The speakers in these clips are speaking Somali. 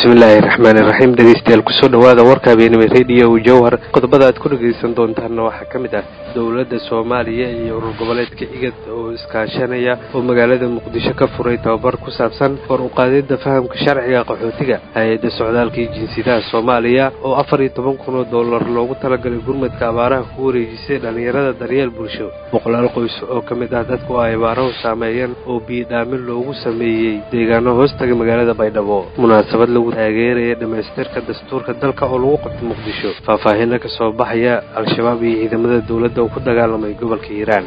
bismillaahi raxmaani raxiim dhegeystayaal kusoo dhawaada warka habeenimo rediyo jowhar qodobada aad ku dhegeysan doontaanna waxaa ka mid ah dowladda soomaaliya iyo urur goboleedka igad oo iskaashanaya oo magaalada muqdisho ka furay tababar ku saabsan kor u qaadidda fahamka sharciga qaxootiga hay-adda socdaalka iyo jinsiyadaha soomaaliya oo afar iyo toban kun oo dollar loogu talagalay gurmadka abaaraha ku wareejisay dhallinyarada daryeel bulsho boqolaal qoys oo ka mid ah dadku ay abaarahu saameeyeen oo biyidhaamin loogu sameeyey deegaano hoostaga magaalada baydhabo munaasabad lagu taageeraya dhammaystirka dastuurka dalka oo lagu qabtay muqdisho faahfaahinna ka soo baxaya al-shabaab iyo ciidamada dowladda oo ku dagaalamay gobolka hiiraan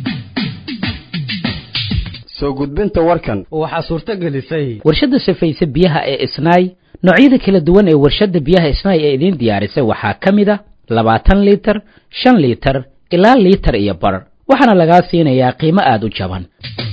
soo gudbinta warkan waxaa suurto gelisay warshadda safayse biyaha ee isnaay noocyada kala duwan ee warshadda biyaha isnaay ee idiin diyaarisay waxaa ka mid a labaatan liitar shan liitar ilaa liitar iyo bar waxaana lagaa siinayaa qiimo aada u jaban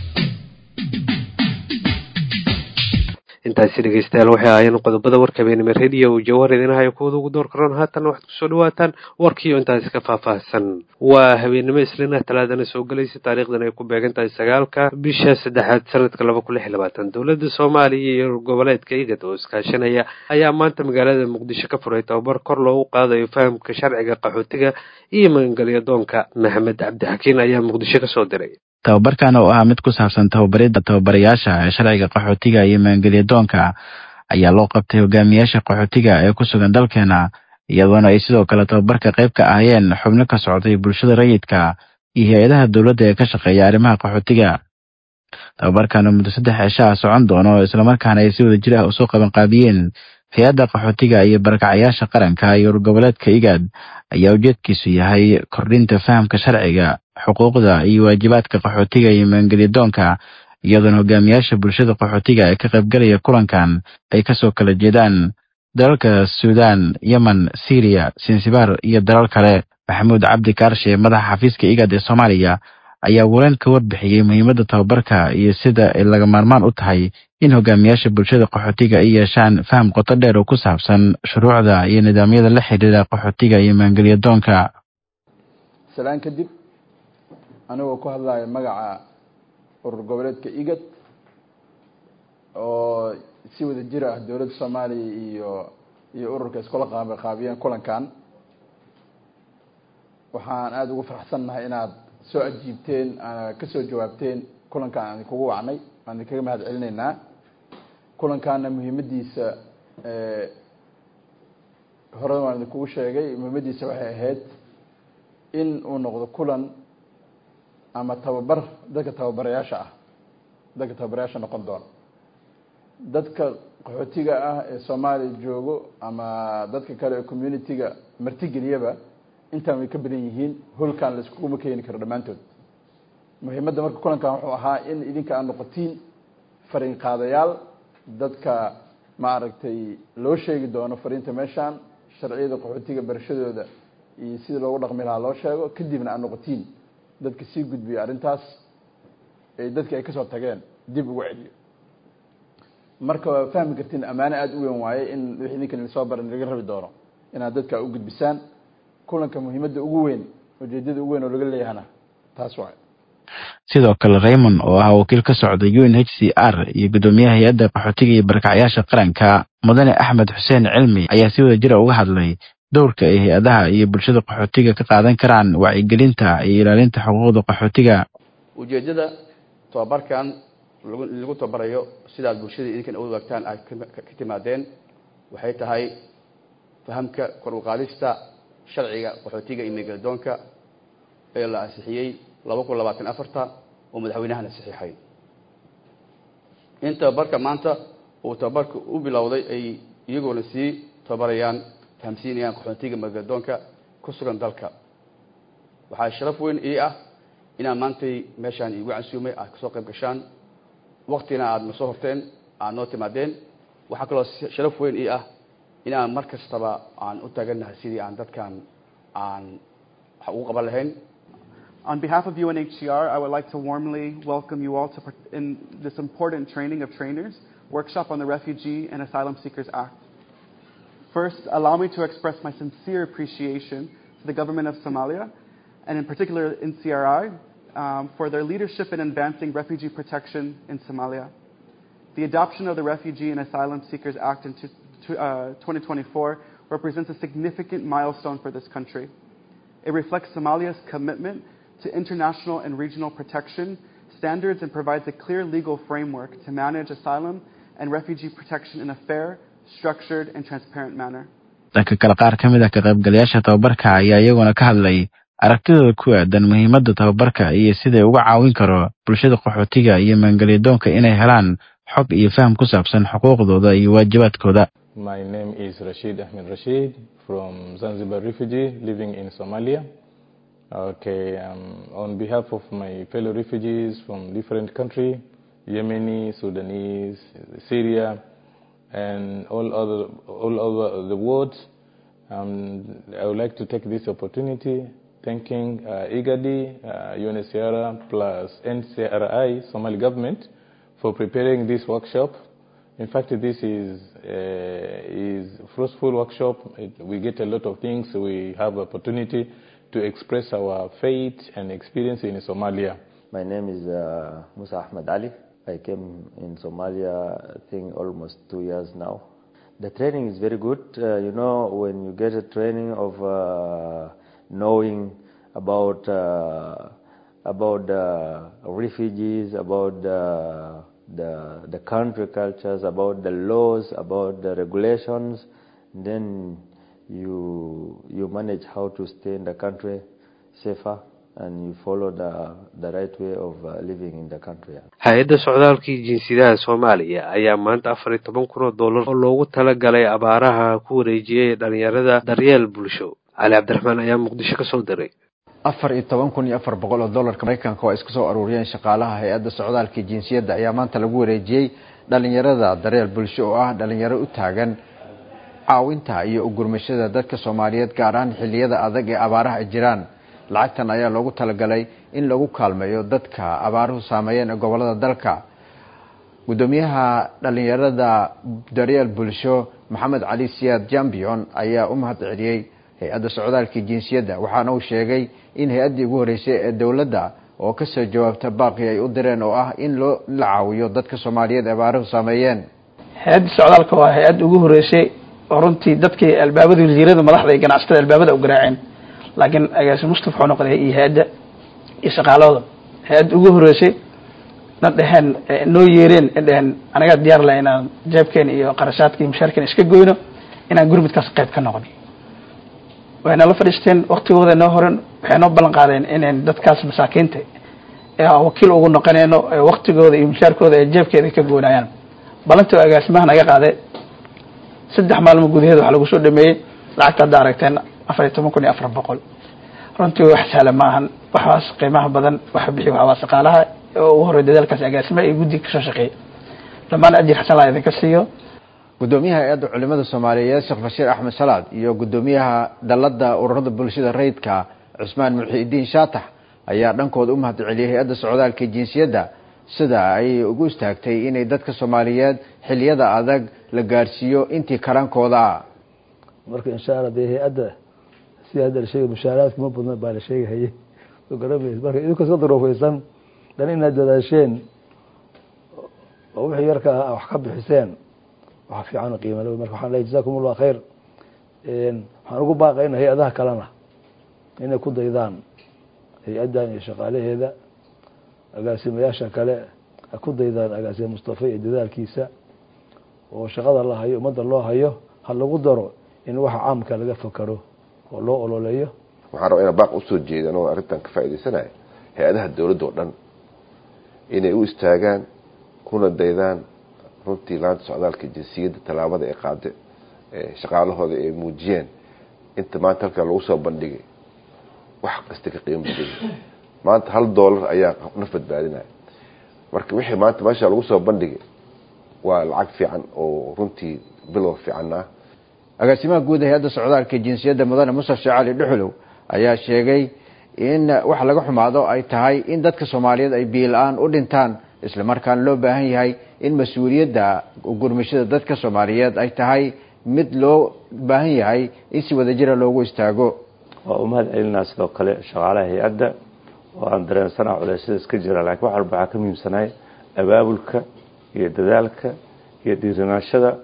intaasi dhegeystayaal waxay ahaayeen qodobada warka habeenimo rediyo uu jawhar idinahayo kuwada ugu door karoon haatan waxaad kusoo dhawaataan warkiio intaasi ka faahfaahsan waa habeenimo islina talaadana soo gelaysa taariikhdan ay ku beegan tahay sagaalka bisha saddexaad sanadka laba kun lix iyo labaatan dowladda soomaaliya iyo goboleedka igad oo iskaashanaya ayaa maanta magaalada muqdisho ka furay tababar kor loogu qaadayo fahamka sharciga qaxootiga iyo magangelyo doonka maxamed cabdixakiin ayaa muqdisho kasoo diray tababarkan oo ahaa mid ku saabsan tababaridda tababarayaasha ee sharciga qaxootiga iyo maangelya doonka ayaa loo qabtay hogaamiyaasha qaxootiga ee ku sugan dalkeena iyadoona ay sidoo kale tababarka qayb ka ahayeen xubno ka socday bulshada rayidka iyo hay-adaha dowladda ee ka shaqeeya arrimaha qaxootiga tababarkan oo muddo saddex cisho ah socon doono islamarkaana ay si wada jir ah usoo qabanqaabiyeen hay-adda qaxootiga iyo barakacayaasha qaranka iyo urgoboleedka igaad ayaa ujeedkiisu yahay kordhinta fahamka sharciga xuquuqda iyo waajibaadka qaxootiga iyo maangelyadoonka iyadoona hogaamiyaasha bulshada qaxootiga ee ka qaybgalaya kulankan ay kasoo kala jeedaan dalalka suudaan yemen syriya sinsibar iyo dalal kale maxamuud cabdi kaarshe madaxa xafiiska igaad ee soomaaliya ayaa waleen ka warbixiyey muhiimadda tababarka iyo sida ay laga maarmaan u tahay in hogaamiyaasha bulshada qaxootiga ay yeeshaan faham qoto dheer oo ku saabsan shuruucda iyo nidaamyada la xidhiira qaxootiga iyo maangelyadoonka salaan kadib anigoo ku hadlaya magaca urur goboleedka igad oo si wada jir ah dowladda soomaaliya iyo iyo ururka iskula qaabaqaabiyeen kulankan waxaan aada ugu faraxsannahay inaad soo ajiibteen kasoo jawaabteen kulankan aan idinkugu wacnay aan idinkaga mahad celinaynaa kulankaana muhiimadiisa horena waan idinkugu sheegay muhiimadiisa waxay ahayd in uu noqdo kulan ama tababar dadka tababarayaasha ah dadka tababarayaasha noqon doono dadka qaxootiga ah ee soomaaliya joogo ama dadka kale ee community-ga martigeliyaba intaan way ka badan yihiin holkan la iskuguma keeni karo dhammaantood muhiimadda marka kulankan wuxuu ahaa in idinka aad noqotiin fariin qaadayaal dadka maaragtay loo sheegi doono fariinta meeshaan sharciyada qaxootiga barashadooda iyo sidii loogu dhaqmi lahaa loo sheego kadibna aad noqotiin dadka sii gudbiyo arrintaas ee dadki ay kasoo tageen dib ugu celiyo marka waa fahmi kartiin ammaano aada u weyn waaye in wixii idinkan soo baran laga rabi doono inaad dadka u gudbisaan kulanka muhiimadda ugu weyn ujeedada ugu weyn oo laga leeyahana taas waay sidoo kale raymond oo ah wakiil ka socda u n h c r iyo guddoomiyaha hay-adda qaxootiga iyo barakacayaasha qaranka mudane axmed xuseen cilmi ayaa si wada jira uga hadlay dowrka ay hay-adaha iyo bulshada qaxootiga ka qaadan karaan wacyigelinta iyo ilaalinta xuquuqda qaxootiga ujeeddada tobabarkan lagu tababarayo sidaad bulshada idinkan u wagtaan aad ka timaadeen waxay tahay fahamka kor u qaadista sharciga qaxootiga iyo meegaladoonka ee la ansixiyey laba kun labaatan afarta oo madaxweynahana saxiixay in tababarka maanta uu tababarka u bilowday ay iyagoona sii tababarayaan fahamsiinayaan qaxootiga meegaladoonka ku sugan dalka waxaa sharaf weyn ii ah inaan maantay meeshaan iigu casuumay aad kasoo qayb gashaan waktina aada na soo horteen aada noo timaadeen waxaa kaloo sharaf weyn ii ah inaan mar kastaba aan u taagannahay sidii aan dadkan aan wax ugu qaban lahayn On behalf of UNHCR, I would like to warmly welcome you all to part- in this important training of trainers workshop on the Refugee and Asylum Seekers Act. First, allow me to express my sincere appreciation to the government of Somalia, and in particular in CRI, um, for their leadership in advancing refugee protection in Somalia. The adoption of the Refugee and Asylum Seekers Act in two- to, uh, 2024 represents a significant milestone for this country. It reflects Somalia's commitment to international and regional protection standards and provides a clear legal framework to manage asylum and refugee protection in a fair, structured, and transparent manner. dhanka kale qaar ka mid ah ka qaybgalayaasha tababarka ayaa iyaguna ka hadlay aragtidooda ku aadan muhiimadda tababarka iyo siday uga caawin karo bulshada qaxootiga iyo maangelyadoonka inay helaan xog iyo faham ku saabsan xuquuqdooda iyo waajibaadkooda My name is Rashid Ahmed Rashid from Zanzibar refugee living in Somalia. Okay, um, on behalf of my fellow refugees from different countries, Yemeni, Sudanese, Syria, and all other all over the world, um, I would like to take this opportunity thanking uh, IGADI, uh, UNHCR plus NCRI, Somali government, for preparing this workshop. In fact, this is uh, is fruitful workshop. It, we get a lot of things. We have opportunity to express our faith and experience in Somalia. My name is uh, Musa Ahmed Ali. I came in Somalia, I think, almost two years now. The training is very good. Uh, you know, when you get a training of uh, knowing about uh, about the refugees, about the, the the country cultures, about the laws, about the regulations, then you you manage how to stay in the country safer and you follow the the right way of uh, living in the country. hay-adda socdaalkii jinsiyadaha soomaaliya ayaa maanta afar iyo toban kun oo dollar oo loogu talagalay abaaraha ku wareejiyey dhalinyarada daryeel bulsho cali cabdiraxmaan ayaa muqdisho ka soo diray afar iyo toban kun iyo afar boqol oo dollarka maraykanka oo ay isku soo aruuriyeen shaqaalaha hay-adda socdaalka jinsiyadda ayaa maanta lagu wareejiyey dhalinyarada daryeel bulsho oo ah dhalinyaro u taagan caawinta iyo ugurmashada dadka soomaaliyeed gaar ahaan xilliyada adag ee abaaraha ay jiraan lacagtan ayaa loogu talagalay in lagu kaalmeeyo dadka abaaruhu saameeyeen ee gobolada dalka gudoomiyaha dhalinyarada daryeel bulsho maxamed cali siyaad jambion ayaa u mahad celiyey hay-adda socdaalka jinsiyadda waxaana uu sheegay in hay-addii ugu horreysay ee dowladda oo kasoo jawaabta baaqi ay u direen oo ah in loo la caawiyo dadka soomaaliyeed ee abaaruhu saameeyeen hay-adda socdaalka waa hay-adda ugu horreysay oo runtii dadkii albaabada wasiirada madaxda iyo ganacsatada albaabada u garaaceen laakiin agaasi mustaf wuxuu noqday iyo hay-adda iyo shaqaalahooda hay-adda ugu horreysay na dheheen noo yeereen dheheen anagaa diyaar laha inaan jeebkeena iyo qarashaadka iyo mushaarkeena iska goyno inaan gurmudkaas qayb ka noqon wayna la fadhiisteen waktigooda noo horan waxay noo ballan qaadeen inayn dadkaas masaakiinta wakiil ugu noqonayno waktigooda iyo mushaarkooda ee jeebkeeda ka goynayaan ballantii oo agaasimaha naga qaade saddex maalmo gudaheed waxaa lagu soo dhameeyey lacagta hadda aragteen afar iyo toban kun iyo afar boqol runtii wax sahla ma ahan waxaas qiimaha badan waxa bixi waxaa waa shaqaalaha oo ugu horey dadaalkaas agaasimaha iyo guddiga kasoo shaqeeyay dhammaan ajir xasan laa idinka siiyo gudoomiyaha hay-adda culimada soomaaliyeed sheekh bashiir axmed salaad iyo gudoomiyaha dalada ururada bulshada rayidka cusmaan mulxiidiin shaatax ayaa dhankooda u mahad celiyay hay-adda socdaalka jinsiyadda sida ay ugu istaagtay inay dadka soomaaliyeed xiliyada adag la gaarsiiyo intii karaankooda ah marka insha alla dee hay-adda sida hadda la sheegay mushaaraadka ma badna baa la sheegahayay soo garamays marka idinka iska daroofeysan dan inaad dadaasheen oo wixii yarka ah wax ka bixiseen waxa fiican qiima le marka waxaan leeyahay jazakum allah khayr waxaan ugu baaqayna hay-adaha kalena inay ku daydaan hay-addan iyo shaqaalaheeda agaasimayaasha kale ha ku daydaan agaasime mustafa iyo dadaalkiisa oo shaqada la hayo ummadda loo hayo ha lagu daro in waxa caamka laga fakaro oo loo ololeeyo waxaan rabaa inaan baaq usoo jeedan oo arrintan ka faa'idaysanayo hay-adaha dowladda oo dhan inay u istaagaan kuna daydaan runtii laanta socdaalka jinsiyadda tallaabada ee qaade shaqaalahooda ay muujiyeen inta maanta halkaa lagu soo bandhigay wax kasta ka qiimo badaya maanta hal doolar ayaa naf badbaadinaya marka wixii maanta meesha lagu soo bandhigay waa lacag fiican oo runtii bilow fiican ah agaasimaha guud hay-adda socdaalka jinsiyadda mudane musaf sheekh cali dhuxulow ayaa sheegay in wax laga xumaado ay tahay in dadka soomaaliyeed ay biila-aan u dhintaan isla markaana loo baahan yahay in mas-uuliyadda gurmashada dadka soomaaliyeed ay tahay mid loo baahan yahay in si wadajira loogu istaago waa u mahad celinaa sidoo kale shaqaalaha hay-adda oo aan dareensana culeysyada iska jira laakiin wax walba waxaa ka muhiimsanahay abaabulka iyo dadaalka iyo dhiiranaashada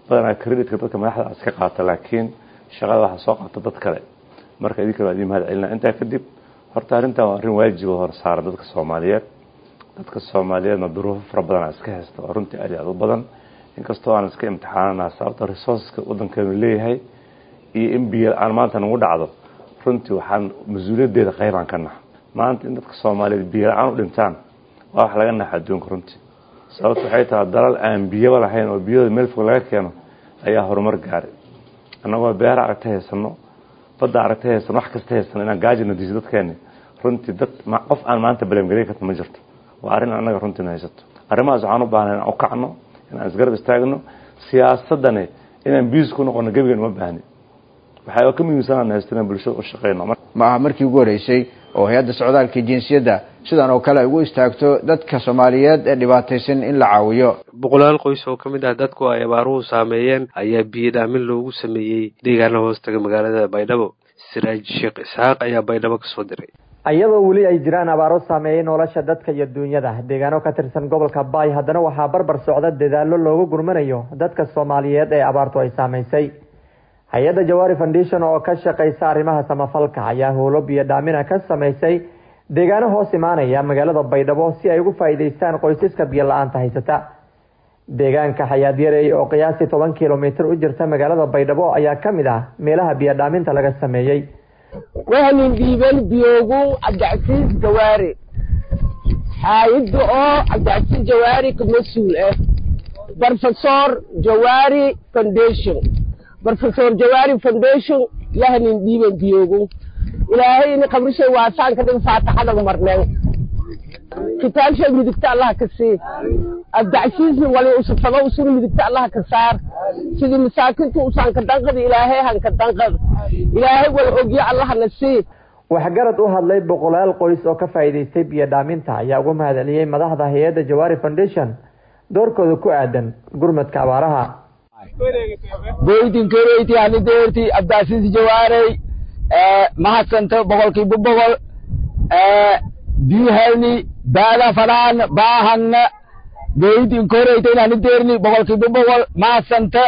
badanaa creditka dadka madaxda iska qaata laakiin shaqada waxaa soo qabta dad kale marka idinka waa idin mahad celinaa intaa kadib horta arrintan waa arrin waajiba hor saaran dadka soomaaliyeed dadka soomaaliyeedna duruufo fara badanaa iska haysta oo runtii aad iyo aad u badan inkastoo aan iska imtixaanana sababta resourceska waddankeenu leeyahay iyo in biyo aan maanta nagu dhacdo runtii waxaan mas-uuliyaddeeda qaybaan ka naha maanta in dadka soomaaliyeed biyo la-aan u dhintaan waa wax laga naxa adduunka runtii sababta waxay tahay dalal aan biyaba lahayn oo biyahooda meel fog laga keeno ayaa horumar gaaray annagoo beera aragta haysano badda aragta haysano wax kasta haysano inaan gaajina diso dadkeeni runtii dad qof aan maanta baleemgelin karta ma jirto waa arrin annaga runtiina haysato arrimahaas waxaan u baahnay inaan u kacno inaan isgarab istaagno siyaasadani inaan biis ku noqono gebigan uma baahni waxaa ka muhiimsanaan haysto inaan bulshada u shaqeyno ma aha markii ugu horeysay oo hay-adda socdaalka jinsiyadda sidan oo kale ay ugu istaagto dadka soomaaliyeed ee dhibaataysan in la caawiyo boqolaal qoys oo ka mid ah dadku ay abaaruhu saameeyeen ayaa biyo dhaamin loogu sameeyey deegaana hoostaga magaalada baydhabo siraaj sheekh isxaaq ayaa baydhabo kasoo diray iyadoo weli ay jiraan abaaro saameeyey nolosha dadka iyo duunyada deegaano ka tirsan gobolka baay haddana waxaa barbar socda dadaallo loogu gurmanayo dadka soomaaliyeed ee abaartu ay saameysay hay-adda jawaari foundation oo ka shaqeysa arrimaha samafalka ayaa howlo biyo dhaamina ka sameysay deegaano hoos imaanaya magaalada baydhabo si ay ugu faa'iideystaan qoysaska biyo la-aanta haysata deegaanka xayaadyarey oo qiyaastii toban kilomitir u jirta magaalada baydhabo ayaa ka mid ah meelaha biyo dhaaminta laga sameeyey wahnin dhiiban biyoogu cabdicasiis jawaari xaayidda oo cabdicasiis jawaari ka mas-uul ah professor jawaari foundation professor jawaari foundation yahnin dhiiban biyoogu ilaahay ini qabrishay waasaan ka dhiga faataxada marneen kitaabshay midigta allah ka sii abdacsiisna wali usufado usuna midigta allah ka saar sidii masaakinta usaan ka danqada ilaahay han ka danqad ilaahay wal ogya allah na sii waxgarad u hadlay boqolaal qoys oo ka faa'iidaystay biyo dhaaminta ayaa ugu mahadceliyey madaxda hay-adda jawaari foundation doorkooda ku aadan gurmadka abaaraha boydinkereyti hanideerti abdacsiis jawaarey mahadsanta boqolkiiba boqol bihalni baada fadhaan baahangna boydinkoreyten hanideerni boqolkiiba boqol mahadsanta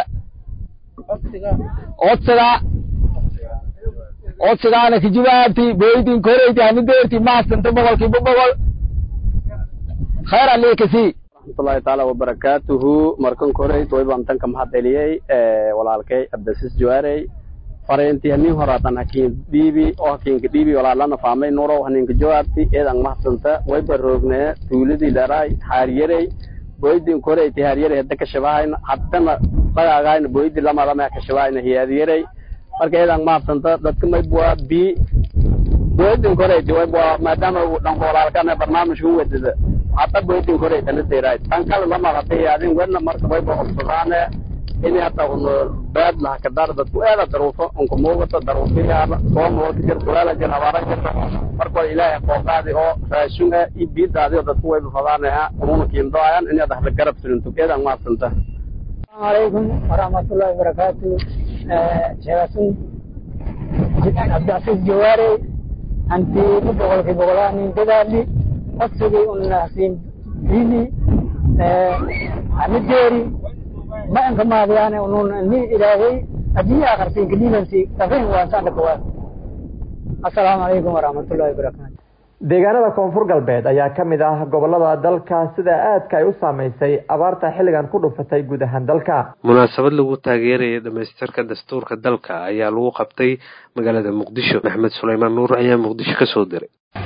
odsaga odsagaana kijibaabti boydinkoreyti hanideerti mahadsanta boqolkiiba boqol khayr alekasi raxmatullahi taala wabarakaatuhu markan koreyd waybaan tanka mahad celiyey walaalkay abdasiis jawaarey fariintii hanin horaatan hakiin dhiibi oo hakiinka dhiibi walaalana faamay nurow haninka jawaabti eedan mahadsanta wayba roognee tuuladii dharaay haaryarey boydin koreyti haaryarey hadda kashabahayna haddana qagaagayna boydi lamalama kashabahayna hiyaadyarey marka eedan mahadsanta dadka maybua bi boydin koreyti waybua maadaama uu dhanka walaalkana barnaamijka u wadada hadda boydin koreytana deeraay tan kale lama hadday adin wedna marka wayba obsadaane ini hata un baad laha kadar dadku eeda daruufo unka muuqato daruufiyaala soomooka jirta weela jir abaara jirta marka waa ilaahay qooqaadi oo raashin ah iyo biidaadi oo dadku wayba fadaanaha ununa kiindoayan inaad ahla garab sirinto eedan maadsanta السلام عليكم ورحمة الله وبركاته شيخاسون عبد العزيز جواري أنت بقول في بقولاني دلالي أصلي أن حسين بيني عمديري ما أنك ما بيانا أنون أني إلهي أجي آخر سين كدينا سي تفين وانسان لكوان السلام عليكم ورحمة الله وبركاته deegaanada koonfur galbeed ayaa ka mid ah gobolada dalka sida aadka ay u saameysay abaarta xilligan ku dhufatay guud ahaan dalka munaasabad lagu taageerayay dhamaystirka dastuurka dalka ayaa lagu qabtay magaalada muqdisho maxmed suleymaan nuur ayaa muqdisho kasoo diray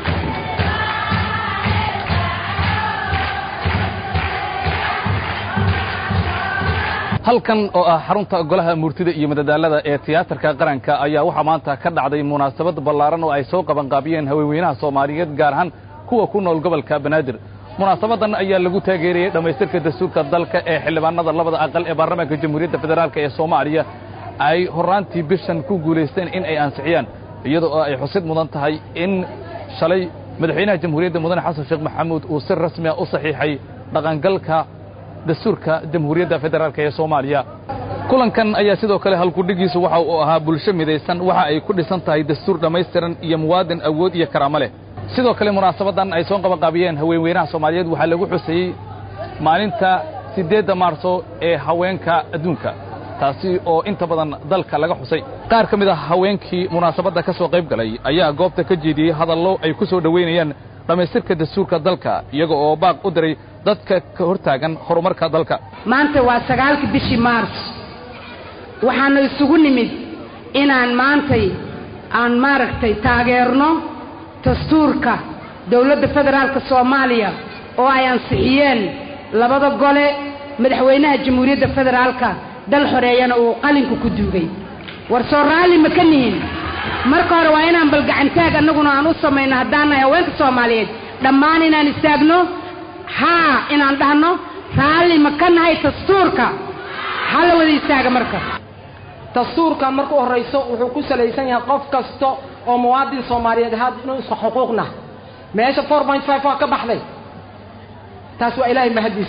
halkan oo ah xarunta golaha murtida iyo madadaalada ee tiyaatarka qaranka ayaa waxaa maanta ka dhacday munaasabad ballaaran oo ay soo qabanqaabiyeen haweenweynaha soomaaliyeed gaar ahaan kuwa ku nool gobolka banaadir munaasabadan ayaa lagu taageeriyey dhammaystirka dastuurka dalka ee xildhibaanada labada aqal ee baarlamaanka jamhuuriyadda federaalk ee soomaaliya ay horraantii bishan ku guulaysteen in ay ansixiyaan iyadoo oo ay xusid mudan tahay in shalay madaxweynaha jamhuuriyadda mudane xasan sheekh maxamuud uu si rasmi ah u saxiixay dhaqangalka dastuurka jamhuuriyadda federaalk ee soomaaliya kulankan ayaa sidoo kale halkudhigiisu waxa uu ahaa bulsho midaysan waxa ay ku dhisan tahay dastuur dhammaystiran iyo muwaadin awood iyo karaamo leh sidoo kale munaasabadan ay soo qabanqaabiyeen haweenweynaha soomaaliyeed waxaa lagu xuseeyey maalinta siddeedda maarso ee haweenka adduunka taasi oo inta badan dalka laga xusay qaar ka mid ah haweenkii munaasabadda ka soo qayb galay ayaa goobta ka jeediyey hadallo ay ku soo dhoweynayaan dhammaystirka dastuurka dalka iyaga oo baaq u diray dadka ka hortaagan horumarka dalka maanta waa sagaalkii bishii maars waxaanu isugu nimid inaan maantay aan maaragtay taageerno dastuurka dowladda federaalka soomaaliya oo ay ansixiyeen labada gole madaxweynaha jamhuuriyadda federaalka dal xoreeyana uu qalinka ku duugay war soo raalli ma ka nihin marka hore waa inaan balgacantaag annaguna aan u samayno haddaan nahay haweenka soomaaliyeed dhammaan inaan istaagno haa inaan dhahno raalli ma ka nahay dastuurka ha la wada istaaga marka dastuurka marka u horrayso wuxuu ku salaysan yahay qof kasta oo muwaadin soomaaliyeed had inuu isku xuquuqna meesha four point five waa ka baxday taas waa ilaahay mahadiis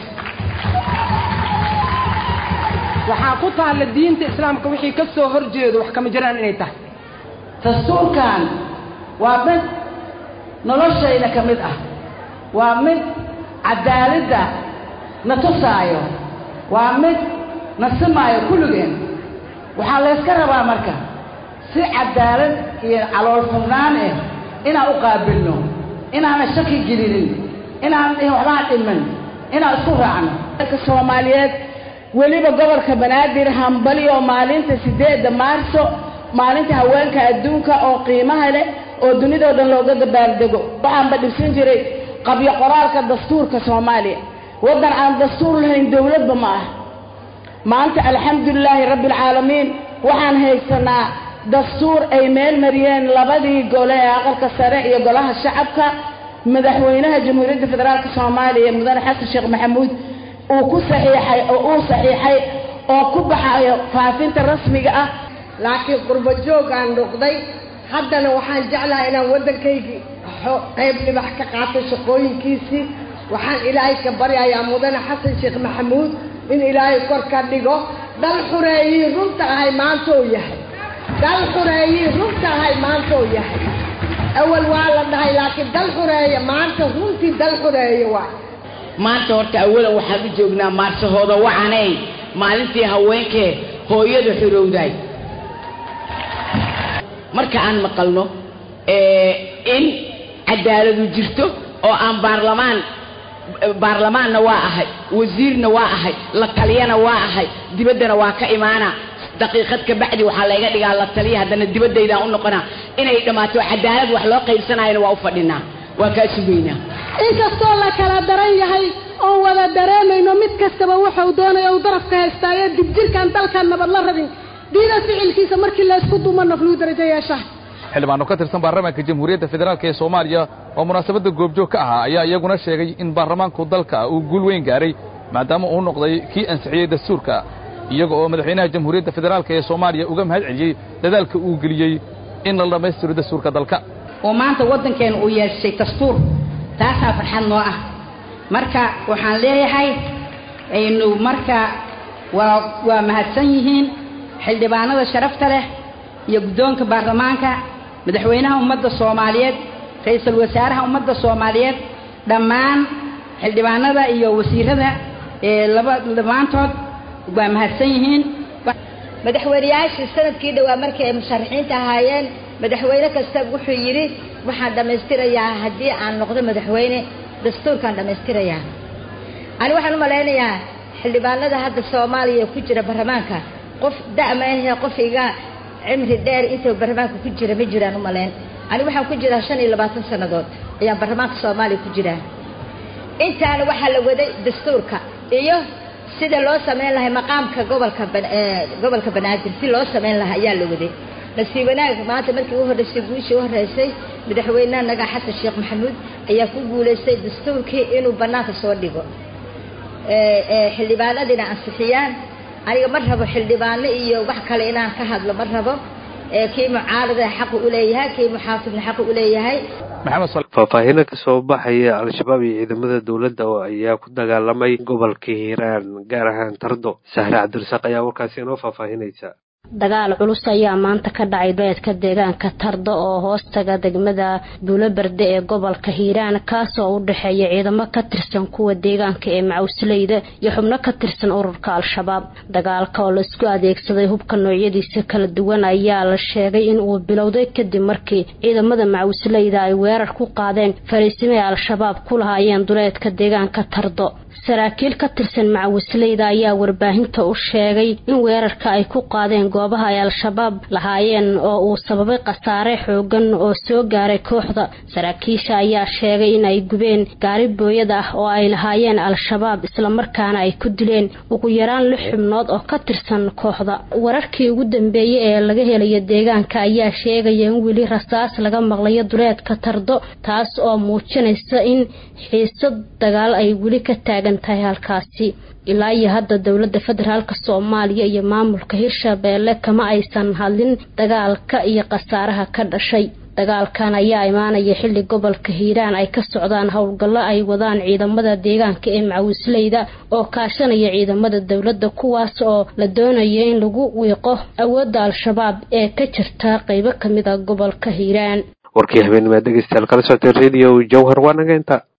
waxaa ku taalla diinta islaamka wixii ka soo hor jeedo wax kama jiraan inay tahay dastuurkan waa mid noloshayna ka mid ah waa mid cadaaladda na tusaayo waa mid na simaayo kulligeen waxaa layska rabaa marka si cadaalad iyo calool furnaan ah inaan u qaabilno inaana shaki gelinin inaan dhihin waxbaa dhiman inaan isku raacno dalka soomaaliyeed weliba gobolka banaadir hambali oo maalinta sideedda maarso maalinta haweenka adduunka oo qiimaha leh oo dunidao dhan looga dabaaldego waxaanba dhibsan jiray qabyo qoraalka dastuurka soomaaliya waddan aan dastuur lahayn dowladba ma ah maanta alxamdulilaahi rabbi alcaalamiin waxaan haysanaa dastuur ay meel mariyeen labadii gole ee aqalka sare iyo golaha shacabka madaxweynaha jamhuuriyadda federaalka soomaaliya mudane xasan sheekh maxamuud uu ku saxiixay oo uu saxiixay oo ku baxayo faafinta rasmiga ah laakiin qurbo joog aan noqday haddana waxaan jeclahay inaan waddankaygii qayb dhibax ka qaato shaqooyinkiisii waxaan ilaahay ka baryayaa mudane xasan sheekh maxamuud in ilaahay kor ka dhigo dal xureeyii runta ahay maanta oo yahay dal xureeyii runta ahay maanta oo yahay awal waa la dhahay laakiin dal xureeya maanta runtii dal xureeya waa maanta horta awalan waxaan u joognaa maarsahooda wacanay maalintii haweenkee hooyada xorowday marka aan maqalno in cadaaladu jirto oo aan baarlamaan baarlamaanna waa ahay wasiirna waa ahay la taliyana waa ahay dibaddana waa ka imaana daqiiqad ka bacdi waxaa layga dhigaa la taliya haddana dibaddaydaan u noqonaa inay dhammaato cadaalad wax loo qaybsanayana waa u fadhinaa waa kaa sugaynaa inkastoo la kala daran yahay oon wada dareemayno mid kastaba wuxuu doonaya uu darafka haystaayo dibjirkaan dalkan nabad la rabin diida ficilkiisa markii laysku dumo nafluu darajo yeesha xildhibaano ka tirsan baarlamaanka jamhuuriyadda federaalk ee soomaaliya oo munaasabadda goobjoog ka ahaa ayaa iyaguna sheegay in baarlamaanku dalka uu guul weyn gaaray maadaama uu noqday kii ansixiyey dastuurka iyaga oo madaxweynaha jamhuuriyadda federaalk ee soomaaliya uga mahad celiyey dadaalka uu geliyey in la dhammaystiro dastuurka dalka oo maanta waddankeena uu yeeshay dastuur taasaa farxad noo ah marka waxaan leeyahay aynu marka waa waa mahadsan yihiin xildhibaanada sharafta leh iyo guddoonka baarlamaanka madaxweynaha ummadda soomaaliyeed ra-iisul wasaaraha ummadda soomaaliyeed dhammaan xildhibaanada iyo wasiirada ee laba dhammaantood waa mahadsan yihiin madaxweyneyaashii sanadkii dhowaa markii ay musharaxiinta ahaayeen madaxweyne kasta wuxuu yidhi waxaan dhammaystirayaa haddii aan noqdo madaxweyne dastuurkaan dhammaystirayaa ani waxaan u malaynayaa xildhibaanada hadda soomaaliya ku jira baarlamaanka qof da'ma ahee qof iga cimri dheer inta baarlamaanka ku jira ma jiraan u malayn ani waxaan ku jiraa shan iyo labaatan sannadood ayaan baarlamaanka soomaaliya ku jiraa intaana waxaa la waday dastuurka iyo sida loo samayn lahay maqaamka gobolka gobolka banaadir si loo samayn lahaa ayaa la waday nasiib wanaag maanta markii u horreysay guushii u horreysay madaxweynaha naga xasan sheekh maxamuud ayaa ku guulaystay dastuurkii inuu bannaanka soo dhigo xildhibaanadiina ansixiyaan aniga ma rabo xildhibaano iyo wax kale inaan ka hadlo ma rabo kii mucaarada xaqu u leeyahay kii muxaafidna xaqu u leeyahay faahfaahino kasoo baxaya al-shabaab iyo ciidamada dowladda oo ayaa ku dagaalamay gobolka hiiraan gaar ahaan tardo sahre cabdirasaaq ayaa warkaasi inoo faahfaahinaysa dagaal culus ayaa maanta ka dhacay beedka deegaanka tardo oo hoostaga degmada buuloberde ee gobolka hiiraan kaasoo u dhexeeya ciidamo ka tirsan kuwa deegaanka ee macawsleyda iyo xubno ka tirsan ururka al-shabaab dagaalka oo laisku adeegsaday hubka noocyadiisa kala duwan ayaa la sheegay in uu bilowday kadib markii ciidamada macawsleyda ay weerar ku qaadeen fariisimay al-shabaab ku lahaayeen duleedka deegaanka tardo saraakiil ka tirsan macawisleyda ayaa warbaahinta u sheegay in weerarka ay ku qaadeen goobaha ay al-shabaab lahaayeen oo uu sababay khasaare xoogan oo soo gaaray kooxda saraakiisha ayaa sheegay in ay gubeen gaari booyad ah oo ay lahaayeen al-shabaab islamarkaana ay ku dileen ugu yaraan lix xubnood oo ka tirsan kooxda wararkii ugu dambeeyey ee laga helayo deegaanka ayaa sheegaya in weli rasaas laga maqlayo duleedka tardo taas oo muujinaysa in xiisad dagaal ay weli ka taagan tahay halkaasi ilaa iyo hadda dowladda federaalk soomaaliya iyo maamulka hirshabeelle kama aysan hadlin dagaalka iyo khasaaraha ka dhashay dagaalkan ayaa imaanaya xilli gobolka hiiraan ay ka socdaan howlgallo ay wadaan ciidamada deegaanka ee macawisleyda oo kaashanaya ciidamada dowladda kuwaas oo la doonaya in lagu wiiqo awoodda al-shabaab ee ka jirta qeybo kamid a gobolka hiiraan warkii habeennimaa dhegeystayaal kala socotay radio jawhar waa naga inta